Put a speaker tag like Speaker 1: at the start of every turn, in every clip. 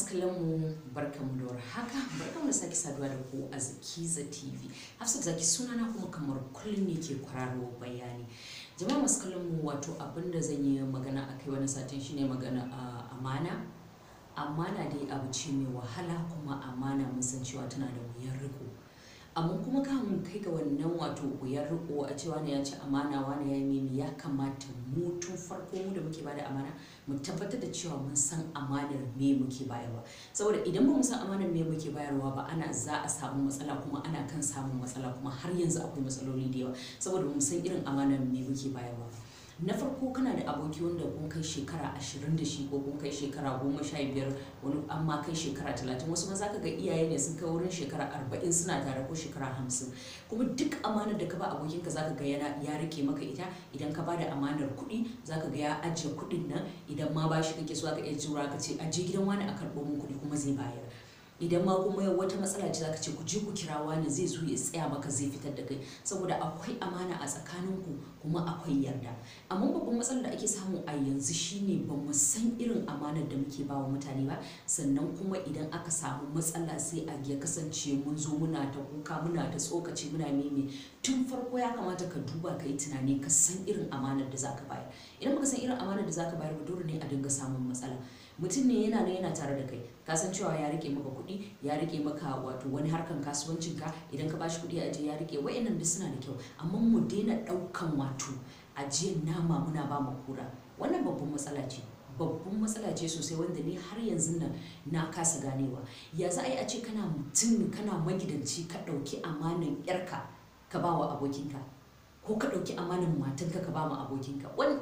Speaker 1: kallon mu barkamu da warhaka barkamu da sake saduwa da ku a Zakiza TV Hafsat Zaki sunana kuma kamar kullum ne ke kwararo bayani jama'a masu kallon mu wato abinda zan yi magana a kai wani satin shine magana a amana amana dai abu ce mai wahala kuma amana mun san cewa tana da wuyar riko amma kuma kamun kai ga wannan wato wuyar riko a cewa ne ya ci amana wani ya yi mimi ya kamata mu tun farko mu da muke bada amana mu tabbatar da cewa mun san amanar me muke bayarwa saboda idan ba mu san amanar me muke bayarwa ba ana za a samu matsala kuma ana kan samun matsala kuma har yanzu akwai matsaloli da yawa saboda ba mu san irin amanar me muke bayarwa na farko kana da aboki wanda kun kai shekara ashirin da shi ko kun kai shekara goma sha biyar wani amma kai shekara talatin wasu ma za ka ga iyaye ne sun kai wurin shekara arba'in suna tare ko shekara hamsin kuma duk amanar da ka ba abokinka za ka ga yana ya rike maka ita idan ka ba da amanar kuɗi za ka ga ya ajiye kuɗin nan idan ma ba shi kake so ka iya jura ka ce aje gidan wani a karɓo min kuɗi kuma zai bayar idan ma kuma wata matsala ce zaka ce ku je ku kira wani zai zo ya tsaya maka zai fitar da kai saboda akwai amana a tsakaninku kuma akwai yarda amma babban matsalar da ake samu a yanzu shine ba mu san irin amanar da muke bawa mutane ba sannan kuma idan aka samu matsala sai a ya kasance mun zo muna ta kuka muna ta tsokaci muna meme tun farko ya kamata ka duba ka yi tunani ka san irin amanar da zaka bayar idan baka san irin amanar da zaka bayar ba dole ne a dinga samun matsala mutum ne yana nan yana tare da kai ka san cewa ya rike maka kuɗi ya rike maka wato wani harkan kasuwancin ka idan ka bashi kuɗi a je ya rike wa'annan da suna da kyau amma mu daina ɗaukan wato ajiyar nama muna ba mu kura wannan babban matsala ce babban matsala ce sosai wanda ni har yanzu nan na kasa ganewa ya za a yi a ce kana mutum kana magidanci ka ɗauki amanan yarka ka ba wa abokinka ko ka ɗauki amanan matanka ka ba ma abokinka wani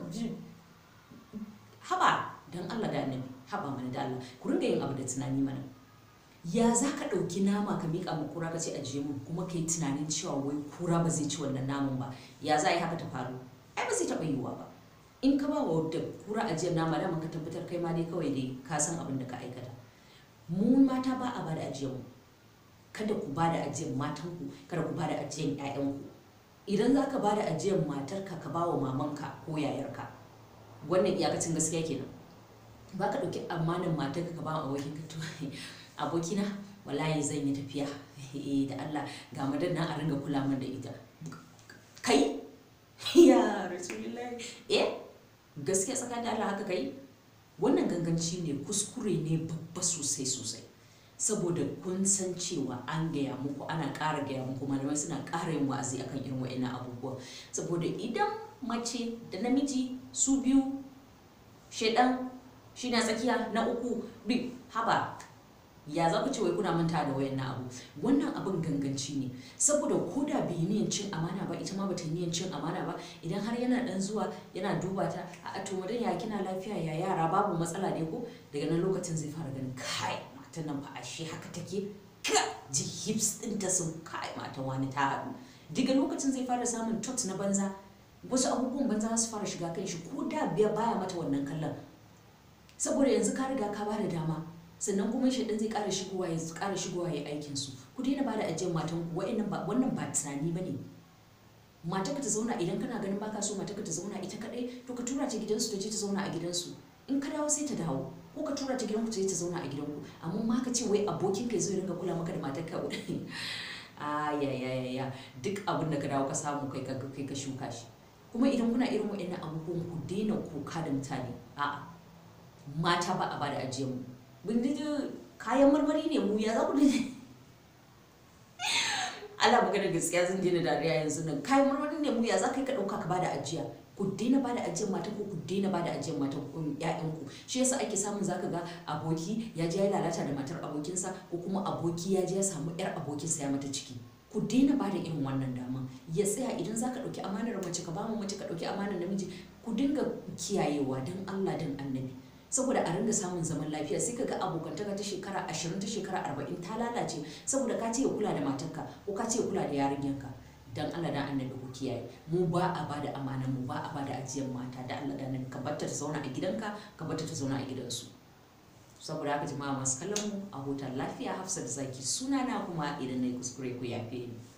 Speaker 1: haba don Allah da annabi haba mana da Allah ku ringa yin abu da tunani mana ya za ka ɗauki nama ka miƙa ma kura ka ce ajiye mu kuma ka yi tunanin cewa wai kura ba zai ci wannan naman ba ya za a yi haka ta faru ai ba zai taɓa yiwuwa ba in ka ba wa da kura ajiyar nama dama ka tabbatar kai ma dai kawai dai ka san abin da ka aikata mu mata ba a ba da ajiyar mu kada ku ba da ajiyar matanku kada ku ba da ajiyar 'ya'yanku idan za ka ba da ajiyar matarka ka ba wa mamanka ko yayarka wannan iyakacin gaskiya kenan ba ka ɗauki amanin matarka ka ba wa abokinka to abokina wallahi zan yi tafiya da Allah ga madan nan a ringa kula min da ita kai ya rasulullahi eh gaskiya tsakanin da Allah haka kai wannan ganganci ne kuskure ne babba sosai sosai saboda kun san cewa an gaya muku ana ƙara gaya muku malamai suna ƙara yin wa'azi akan irin wa'annan abubuwa saboda idan mace da namiji su biyu shaidan shi na tsakiya na uku bi haba ya za ku ce wai kuna manta da wayan abu wannan abin ganganci ne saboda ko da bai niyan cin amana ba ita ma bata niyan cin amana ba idan har yana dan zuwa yana duba ta a to madan ya kina lafiya ya yara babu matsala ne ko daga nan lokacin zai fara ganin kai matan nan fa ashe haka take ka ji hips ɗinta sun kai matan wani ta haɗu daga lokacin zai fara samun tot na banza wasu abubuwan banza su fara shiga kan shi ko da biya baya mata wannan kallon saboda yanzu ka riga ka bada dama sannan kuma shi zai ƙara shigowa ya ƙara shigowa ya aikin su ku daina bada ajiyar matan ku wa'annan ba wannan ba tunani bane mata ka ta zauna idan kana ganin baka so mata ka ta zauna ita kadai to ka tura ta gidansu ta je ta zauna a gidansu in ka dawo sai ta dawo ko ka tura ta gidanku ta je ta zauna a gidanku amma ma ka ce wai abokin ka zai ringa kula maka da matar ka a ya ya ya ya duk abin da ka dawo ka samu kai ka kai ka shuka shi kuma idan kuna irin wa'annan abubuwan ku daina kuka da mutane a'a mata ba a ba da ajiyar mu bindiji kayan marmari ne mu ya za ku dace Allah magana gaskiya zan daina dariya yanzu nan kayan marmari ne mu ya za ka yi ka ɗauka ka bada ajiya ku daina bada ajiyar matan ku ku daina bada ajiyar matan ƴaƴan ku shi yasa ake samun zaka ga aboki ya je ya lalata da matar abokinsa ko kuma aboki ya je ya samu ƴar abokinsa ya mata ciki ku daina ba da irin wannan daman ya tsaya idan za ka ɗauki amanar mace ka ba mu mace ka ɗauki amanar namiji ku dinga kiyayewa don Allah don annabi saboda a ringa samun zaman lafiya sai kaga abokantaka ta shekara ashirin ta shekara arba'in ta lalace saboda ka ce ya kula da matarka ko ka ce ya kula da yarinyanka dan Allah dan annabi ku kiyaye mu ba a bada amanan mu ba a bada ajiyar mata da Allah dan annabi ka bar ta zauna a gidanka ka bar ta zauna a gidansu saboda haka jama'a masu kallon mu a hutar lafiya Hafsat Zaki sunana kuma idan na yi kuskure ku yafe ni